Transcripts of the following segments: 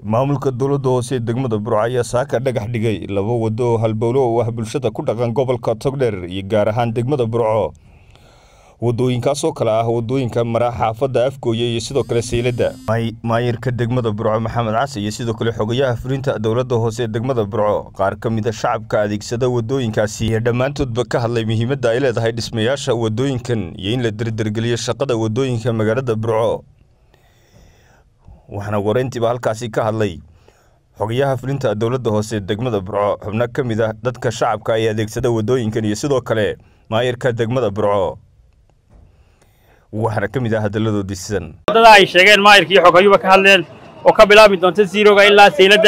maamulka dowladda hoose ee degmada burco ayaa saaka dhagax dhigay laba waddo oo halbowlo oo ah bulshada ku dhaqan gobolka togdheer iyo gaar ahaan degmada burco wadooyinkaasoo kale ah wadooyinka mara xaafadda afgooye iyo sidoo kale sayladda maayirka degmada burco maxamed case iyo sidoo kale xogayaha fulinta dowladda hoose ee degmada burco qaar ka mid a shacabka adeegsada wadooyinkaasi iyo dhammaantoodba ka hadlay muhiimadda ay leedahay dhismayaasha wadooyinkan iyo in la derdergeliyo shaqada wadooyinka magaalada burco waxaana wareyntiiba halkaasi ka hadlay xogayaha fulinta dowladda hoose degmada burco xubno ka mid ah dadka shacabka ee adeegsada wadooyinkan iyo sidoo kale maayirka degmada burco waxaana ka mid ah hadalladoodii sidan waddada ay sheegeen maayirka iyo xogayuba ka hadleen oo ka bilaabi doonta ziroga ilaa sayladda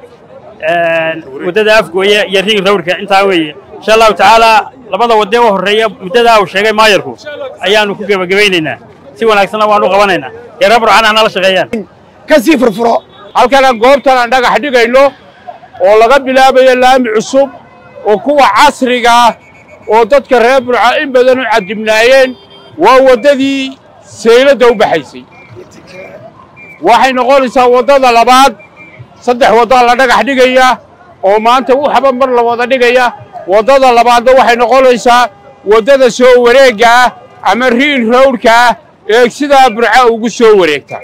waddada afgooye iyo ring rawrka intaa weeye insha allahu tacaalaa labada wadde u horreeya muddadaa uu sheegay maayirku ayaannu ku gebagabaynaynaa si wanaagsanna waanu qabanaynaa reera burcana nala shaqeeyaan ka sii furfuro halkana goobtan aan dhagax dhigayno oo laga bilaabayo laami cusub oo kuwa casriga ah oo dadka reer burca in badan u cadibnaayeen waa waddadii sayladda u baxaysay waxay noqonaysaa waddada labaad saddex waddaa la dhagax dhigaya oo maanta waxba mar la wada dhigaya waddada labaadna waxay noqonaysaa waddada soo wareegga ah ama riil rowdhka ah ee sidaa burca ugu soo wareegta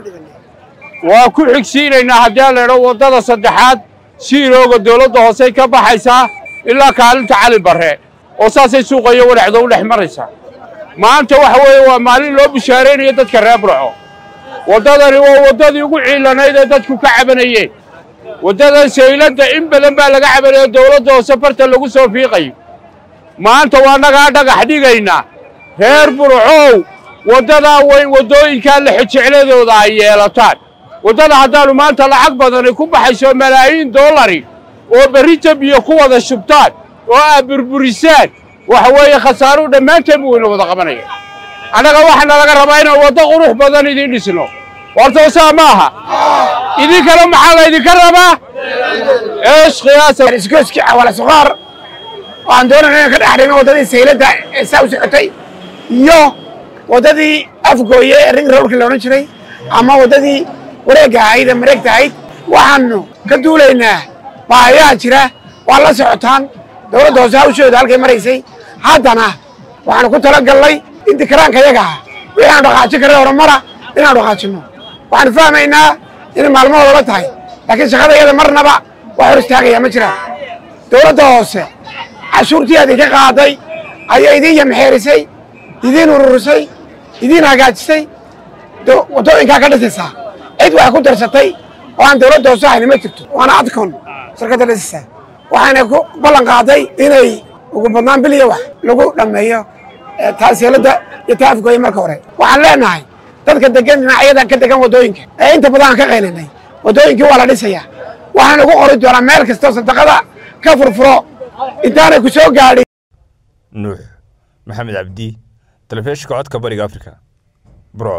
waa ku xigsiinaynaa haddii la idho waddada saddexaad siirooga dawladda hoosey ka baxaysaa ilaa kaalinta cali barre oo saasay suuqayo wadhaxdo u dhex maraysaa maanta waxa weeye waa maalin loo bishaaraynayo dadka reer burco waddadani waa waddadii ugu ciilanayd ee dadku ka cabanayeen waddadan sayladda in badan baa laga cabanayo dawladda hoose farta lagu soo fiiqayo maanta waa nagaa dhagax dhigaynaa reer burcow waddadaa weyn waddooyinkaa lexejecladooda ay yeelataan waddada haddaannu maanta lacag badani ku baxayso malaayiin dollari oo berrita biyo ku wada shubtaan oo aad burburisaan waxa weeye khasaaruhu dhammaanteen buu ina wada qabanaya annaga waxaana laga rabaa inaan waddo qurux badan idiin dhisno horta saa ma aha idinkana maxaa laydinka rabaa eesh khiyaasaiskooskii cawala suqaar waxaan doonayna inaan ka dhex dhigno waddadii sayladda ee saa u socotay iyo waddadii afgooye ee ring rowlka la odhan jiray ama waddadii wareegga ahayd ee mareegta ahayd waxaannu ka duulaynaa baahayaha jira waa la socotaan dawladda hoose hawshooda halkay maraysay haddana waxaanu ku tala gallay in dikaraanka yaga ah wixii aanu dhaqaajin karray horumara inaanu dhaqaajinno waxaanu fahmaynaa inay maalmahooda la tahay laakiin shaqada iyada marnaba wax hor istaagaya ma jiraan dawladda hoose cashuurtii aad idinka qaaday ayaa idiin yamxeerisay idiin ururisay idiin hagaajisay waddooyinkaa ka dhisaysaa cid wax ku darsatay oo aan dawladda hoose hayni ma jirto waana adcon shirkadda dhisaysaa waxayna ku ballan qaaday inay ugu badnaan biliya wax lagu dhammeeyo taaseeladda iyo taafgooye marka hore waxaan leenahay dadka degan dhinacyada ka degan waddooyinka ee inta badan aan ka qaylinay waddooyinkii waa la dhisayaa waxaana ugu qori doonaa meel kastoo sadaqada ka furfuro intaanay ku soo gaadhin nuux maxamed cabdi telefishinka codka bariga afrika bro